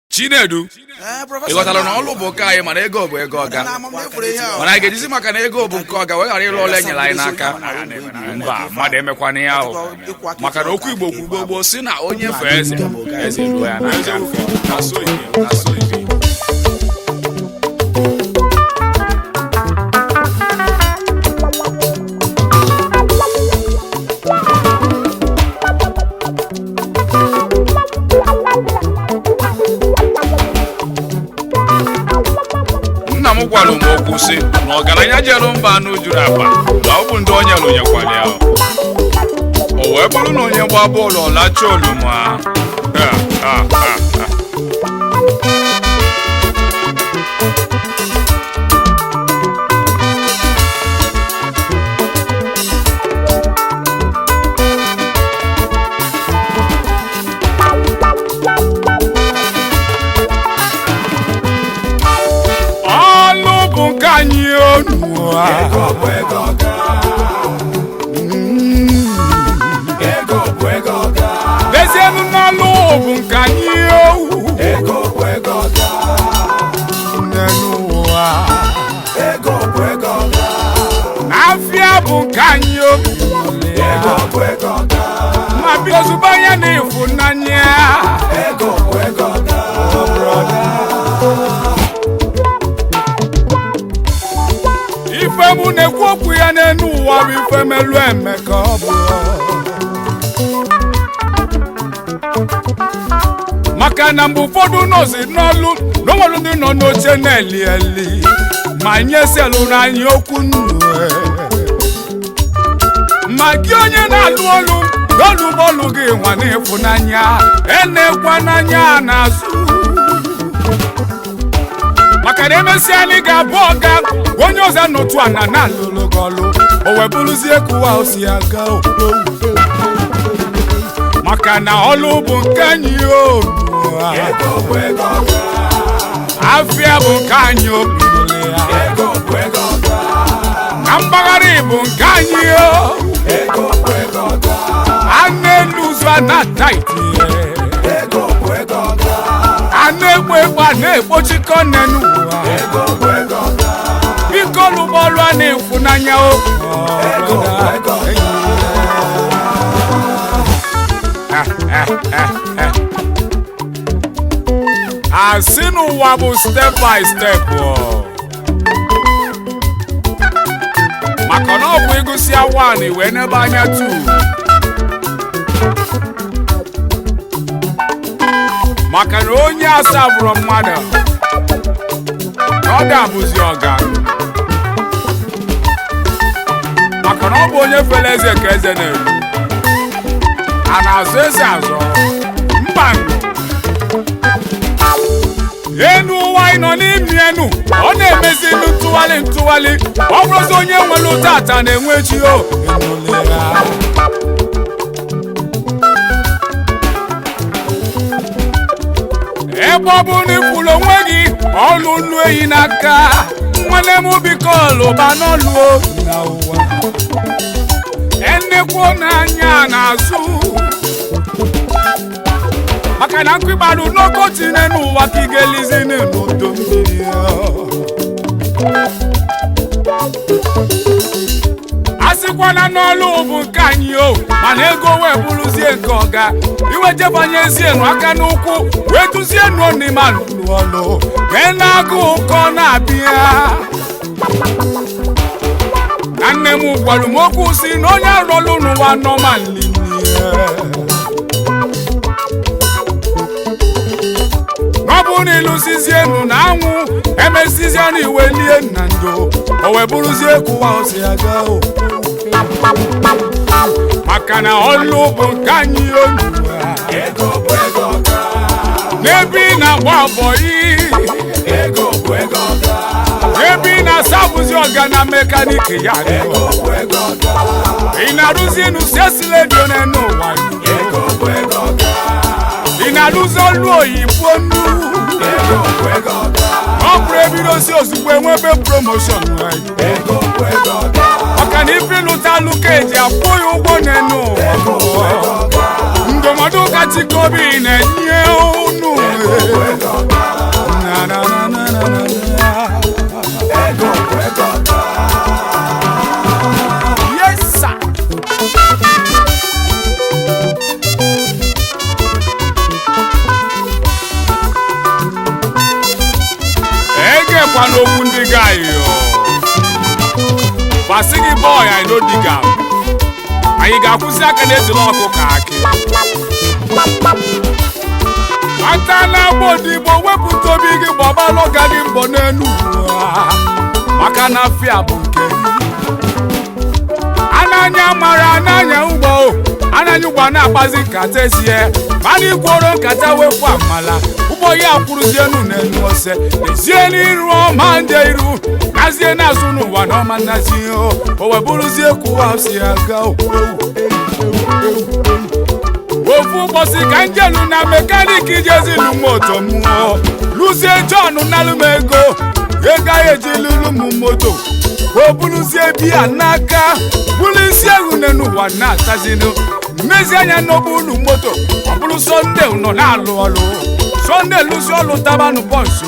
chinedu Ee, prọfesọ ị ghọtara na ọlụ bụ nke anyị mana ego bụ ego ọga na amam efuru ihe ahụ. mana anyị ga-ejizi maka na ego bụ nke ọga wee ghara ịlụ ọlụ enyere anyị n'aka mba mmadụ emekwana ihe ahụ maka na okwu igbo kwugbo gboo si na onye fee eze eze ruo ya n'aka Na so ibe, na so ibe. nna m gwara m okwu sị na ọgaranya jere mba anụ juru akpa na ọ bụ ndị onye lụnyekwara ya o wee bụrụ na onye gba bọọlụ ọlacha oluma Ha, ha, ha, ha. ọlụ bụ nke anyị onu lezienụ n'ọlụ bụ nke anyị owu n'ụwa afịa bụ nke anyị obi ma bi ozugbo anya na ịfụnanya ife mụ na-ekwu okwu ya n'elu ụwa bụ ife melu eme ka ọ bụ maka na mgbe ụfọdụ nọzi n'ọlụ na onwere ndị nọ n'oche na-eli eli ma nye selụrụ anyị okwu nnu ma gị onye na-alụ ọlụ n'ọlụ bọọlụ gị nwa n'ịfụnanya enekwa n'anya n'azụ maka na emesịa anyị ga-abụ ọga onye ọzọ n'otu ana na-alụlụ gị ọlụ o wee bụrụzie kụwa o si aga okwu maka na ọlụ bụ nke anyị o afịa bụ nke anyị obi na mpaghara bụ nke anyị o anụ elu ụzọ a na-ata itinye anụ egbu egbu a na-ekpochikọ nne n'ụwa biko lụbọọlụ a na-ekwu n'anya o asị n'ụwa bụ step by step o. maka na ọ bụ ịgụsịa 1 wee n'ebe anya 2 maka na onye asaa bụrụ mmadụ na ọ ga-abụzi ọga maka na ọ bụ onye fere eze ka eze na-eru a na-azụ eze azọ mba enu ụwa anyị nọ n'imi enu ọ na-emezi elu ntụgharị ntụgharị ọ bụrụzi onye nwere ụtata na-enwe chi o ebe ọ bụ na ikwuru onwe gị ọlụ nnu ehi n'aka nwanne m biko lụba n'ọlụ na ụwa enekwu n'anya n'azụ maka na nkụ ịgbalụ n'oke tinye n'ụwa ka ị ga-elizi n'udo mmiri a sịkwana n'ọlụ bụ nke anyị o mana ego wee bụrụzie nke ọga iwejebanyezienu aka n'ụkwụ wee duzienu n'ime alụlụ ọlụ wee na-agụ ụkọ na-abịa na nne m gwara m okwu si na onye arụọlụ n'ụwa nọmali ọ bụ na ịlụsizienu na anwụ emezizienu iwe lie na ndo o wee bụrụzie kụwa osi aga o maka na ọlụ bụ nke anyị onu n'ebe ị na-agba bọyị ebe ị na-asabụzi ọga na mekaniki ya ị na-arụzi nusesilediyo n'enu ụwa ị na-arụzi ọlụ oyibo nnu ọ bụrụ ebidozi ozugbo enwebe promoshọn maka na ibi lụta alụ ka eji akwụ ya ụgwọ n'enu ụwa ndụmọdụ ka aka chikobi na-enye unu Na, na, na, na, na, na, na. Yes, sir. egekwana okwu ndị gayo gbasị gị bọị anyị n'odiga anyị ga-akwụsị aka n'ezila ọkụ ka akị ata na-agba odigbo wepụta obi gị gbabalụ ga gị mbọ n'elu ụwa maka na afịa bụ nke gị ananya mara ananya ụgbọ ananya ụgbọ na-akpazi nkata ezie mana ikworo nkata wepụ amala ụgbọ ya kwụrụzienu n'elu ose ezie n'iru ọma ndị iru nazie n'azụ n'ụwa na ọma nnazi o o webụrụzie kwụwa si aga o. ofu ụbọchị ka njelu na mekaniki jezinu moto mụọ lụzie John nalụ m ego ego anyị eji lụrụ m moto o bụrụzie biya n'aka bụrụ isi ehune n'ụwa na-atazinu mmezi anya n'ọbụ unu moto ọ bụrụ sọnde nọ na-alụ ọlụ sọnde lụzi ọlụ tabanụ bọnsụ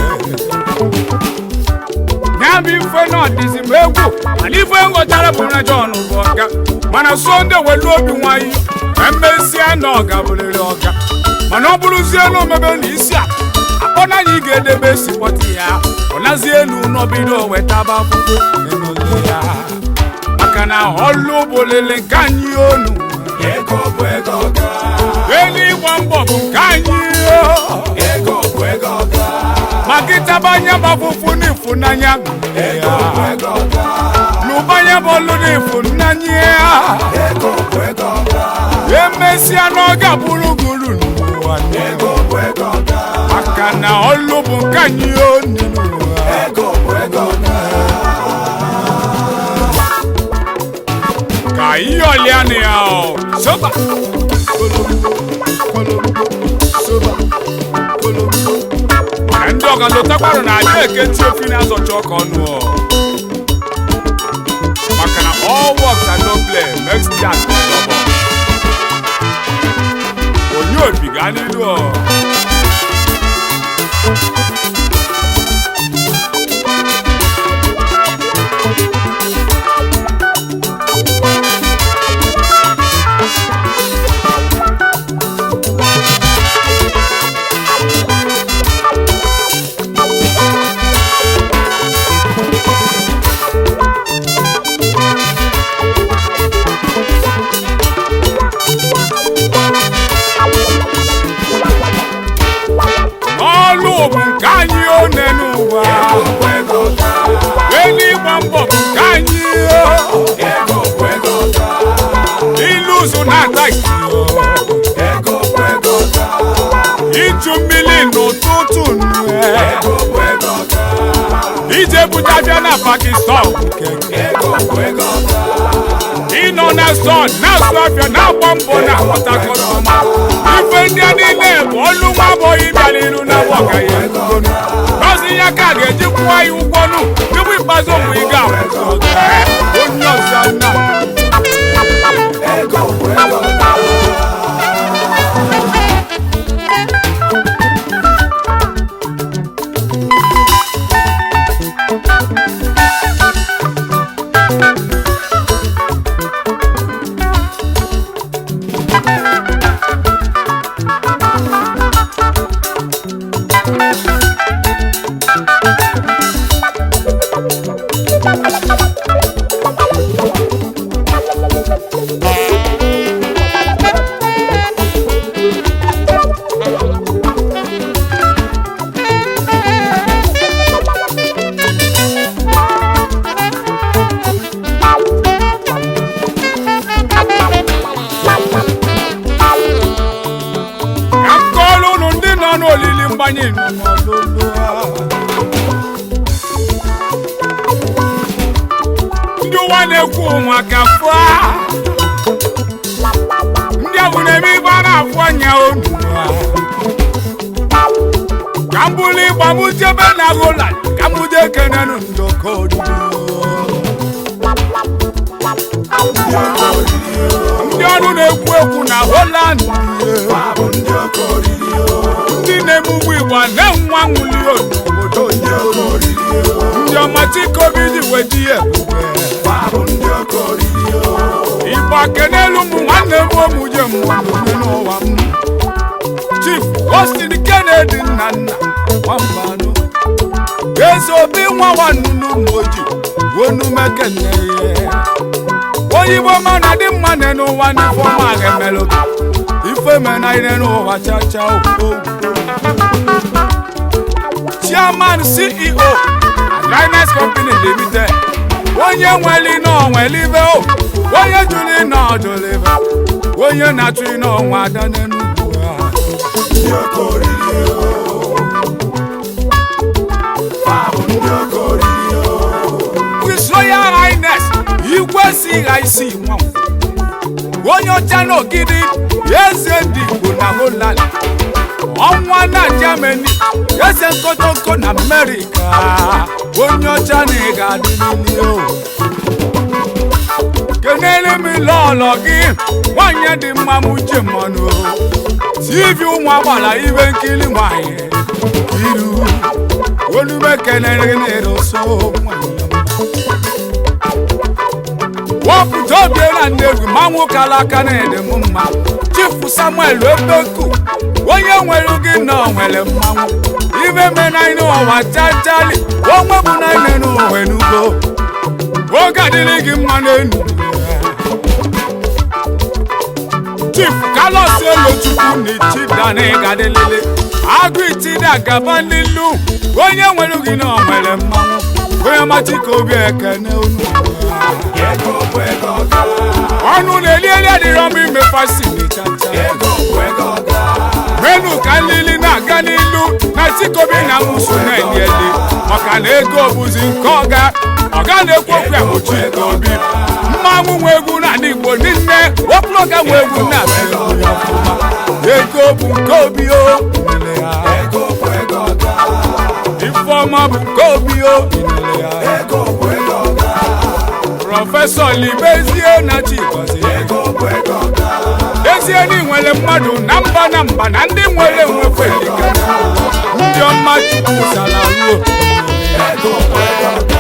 ya bụ ife na ọdịzi m egwu mana ife nghọtara bụ na John bụ ọga mana sọnde welu obi nwayọ emesịa na ọga bụrịrị ọga mana ọ bụrụzie na omebe na isi a akpọ na anyị ga-edebe sipọtụ ya ọ nazi elu n'obido wetaba akwụkwọ n'elu ya maka na ọlụ bụ lele nke anyị onu Ego bụ ego ọga. eluigwe mbọ bụ nke anyị o. Ego bụ ego ọga. ma gị taba anya bụ afụfụ n'ịfụnanya Ego bụ ego ọga. n'ụbanya bụ olu n'ịfụnanya ya Ego bụ ego ọga. emesịa n'oge bụrụ guru n'ụwa Ego bụ ego ọga. maka na ọlụ bụ nke anyị onu Ego bụ ego ọga. ka ihe ọlịa na ya ọ soba ka ndị ọgalotakwarụ na adị eketi ofi na-azọcha ọka ọnụ ọ maka na all works and no play makes Jack double onye obi gaa n'ilu ọ ọlụ bụ nke anyị one n'ụwa Ego bụ ego ọga. eluigwe mbọ bụ nke anyị o. Ego bụ ego ọga. ilu ụzụ na-ata ikiro Ego bụ ego ọga. ịchụ mmiri n'ụtụtụ nue Ego bụ ego ọga. ije butabịa na Pakistan nke gị. Ego bụ ego ọga. ịnọ na sọn na-asụ afịa na-agba mbọ na ọtakọtọma ife ndị a niile bụ ọlụ nwa agbọghọ ịbịa n'iru na wọgaghị egonu n'ọzi ya ka a ga-eji kwụọ ya ụgwọnụ tupu ikpeazụ mgbe ị ga-akwụsị ọga onye ọzọ na Ego bụ ego ọga. ka m kọọrọ unu ndị nọ n'olili mgbanye n'ọlụlụ ha. ndị ụwa na-ekwu maka fụa ndị ahụ na-eme ibe a na-afụ anya onu ha. ka m bụrụ ịgba m jebe na rola ka m jee kenenu ndọkọ oriri ndị ọrụ na na-ekwu ekwu na Holland Ha bụ ndị oke oriri o. ndị na-emugbu igbo na-enwe anwụli n'obodo Ndị oke oriri o. ndị ọma tikobi ji wedi ya ebube Ha bụ ndị oke oriri o. igbo akenelu m nwanne m omuje mmadụ n'ụwa m chief Austin Kennedy nna nna nwambanụ eze obi nwa nwannunu moji onumekene oyibo mana dị mma ne n'ụwa n'ifeọma ga-emelụ ife mena ine n'ụwa chacha o chairman ceo dryness company limited onye nwere n'onwere ibe o onye jụrụ ịnọ ọjụrụ ibe onye na-achụ ịnọ ọnwa ada n'enugwu ha Ndị oke oriri o. Ha bụ ndị oke oriri o. His Royal Highness igwe si ha isi nwa onye ọcha na ogidi eze ndị Igbo na Holland ọnwa na Germany eze nkotoko na America onye ọcha na ị ga-adị n'ili o kenele m lọlọ gị nwanyị dị mma m uche mmanụ tv ụmụ agbala ibe nkiri nwanyị iru olume kenere gị na-eroso nwanyị wapụta obie na Nnewi ma nwoke alaka na-ede m mma chifu Samuel Ebeku onye nwere gị na o nwere mmanwụ ibe menaine ụwa chachali onwe bụ naine n'ụwa n'ugbo oge adịrị gị mma n'enu chief Carlos Elochukwu na ichidana ịgadịlele agụ itida gaba n'ilu onye nwere gị na o nwere mmanwụ onye machika obi ekene unu Ego bụ ego ọga. ọnụ na-eli eli adịrọ m ime fasili chacha Ego bụ ego ọga. menu ka nlili na-aga n'ilu na tikobi na nwụso na-eli eli maka na ego bụzi nke ọga ọga na-ekwu okwu ya bụ chikobi mmanwụ nwe egwu na ndị igbo niile wepụlọga nwe egwu na egwu ya ọfụma ego bụ nke obi o inele ya Ego bụ ego ọga. ifeọma bụ nke obi o inele ya Ego bụ ego ọga. prọfesọ libezie na chigozie Ego bụ ego ọga. ezie na ị nwere mmadụ na mba na mba na ndị nwere nwefe dịka ndị ọma chukwu sara ruo Ego bụ ego ọga.